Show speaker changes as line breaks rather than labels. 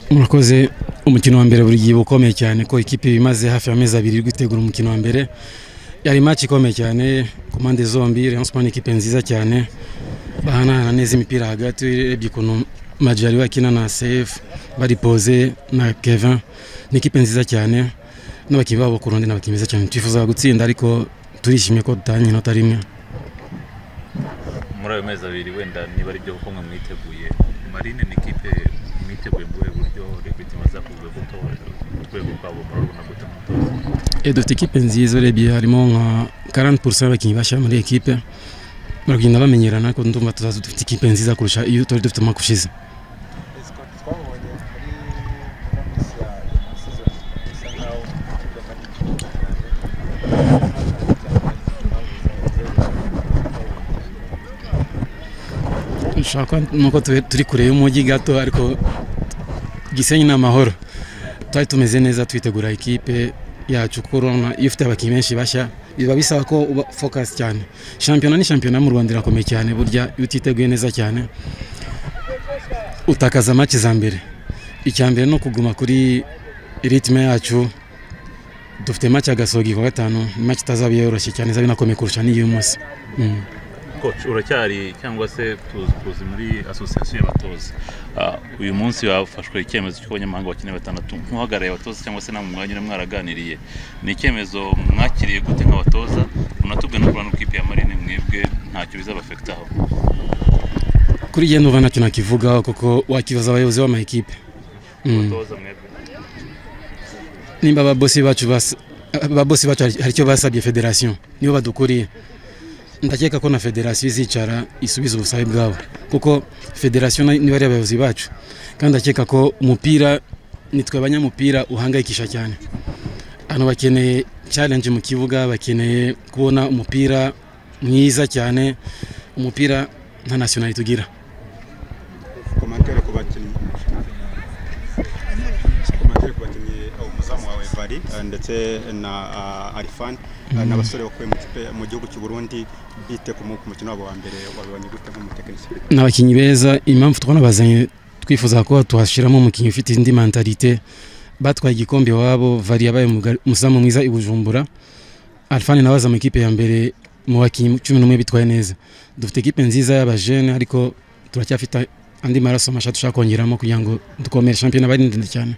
murakoze umukino wa mbere buri gihe uba ukomeye cyane ko ikipe imaze hafi y'amezi abiri iri gutegura umukino wa mbere yari match ikomeye cyane ku mpande zombi Rayon Sports ni ikipe nziza cyane bahanahana neza imipira hagati urebye ukuntu Majari bakina na CF baripoze na Kevin ni ikipe nziza cyane n'abakinnyi babo ku rundi ni abakinnyi beza cyane twifuza gutsinda ariko turishimye ko dutanye inota rimwe
muri ayo mezi abiri wenda niba ari byo kuko mwe mwiteguye marine ni ikipe mwiteguye mu rwego buryo repeti imaze ku rwego rw'ubutoza ku rwego rwabo murabona gute mutoza
Eh, dufite ikipe nziza urebye harimo nka 40% y'abakinnyi bashya muri ekipe baragenda bamenyerana ariko ndumva tuzaza dufite ikipe nziza kurusha iyo twari dufite umwaka ushize
Escort twabonye muri Columbus ya season bisa nkaho ikipe kandi cyane
dushaka nuko tube- turi kure y'umujyi gato ariko Gisenyi ni amahoro twari tumeze neza twitegura ikipe yacu ko urabona iyo ufite abakinnyi benshi bashya biba bisaba ko uba focus cyane shampiyona ni shampiyona mu Rwanda irakomeye cyane burya iyo utiteguye neza cyane utakaza match za mbere icya mbere ni ukuguma kuri ritme yacu dufite match agasogi ku wa gatanu ni match itazaba yoroshye cyane izaba inakomeye kurusha n'iyo munsi mm.
coach uracyari cyangwa se tuzi tuzi muri association y'abatoza Ah, uyu munsi wafashwe icyemezo cy'uko abanyamahanga bakina batandatu nk'uhagarariye abatoza cyangwa se namwe mwanya uri mwaraganiriye ni icyemezo mwakiriye gute nk'abatoza munatubwira no kurana ikipe ya marine mwebwe ntacyo bizabafekitaho
kuri jye ndumva ntacyo nakivugaho kuko wakibaza abayobozi b'amakipe Mm.
abatoza mwebwe
nimba ababosi bacu bas- ababosi bacu hari hari icyo basabye federasiyo nibo badukuriye ndakeka ko na federasiyo izicara isubiza ubusabe bwabo kuko federasiyo na- niba ari abayobozi bacu kandi ndakeka ko umupira nitwe abanyamupira uhangayikisha cyane hano bakeneye challenge mu kibuga bakeneye kubona umupira mwiza cyane umupira nta nasiyonali tugira
komantere ku bakinnyi komantere ku bakinnyi uh, umuzamu wawe Vali uh, ndetse na uh, Arifan uh, n'abasore bakuye mu kipe mu gihugu cy'u Burundi bite ku mu- ku mukino wabo wa mbere wabibonye gute nk'umutekinisiye
ni abakinnyi beza impamvu twabona bazanye twifuza ko tuhashyiramo umukinnyi ufite indi mentalite batwaye igikombe iwabo vari yabaye umugari- umuzamu mwiza i bujumbura alfani nawe aza mu ikipe ya mbere mu bakinnyi cumi n'umwe bitwaye neza dufite ikipe nziza y'abajene ariko turacyafite andi maraso mashya dushaka kongeramo kugira ngo dukomere shampiyona bari ndende cyane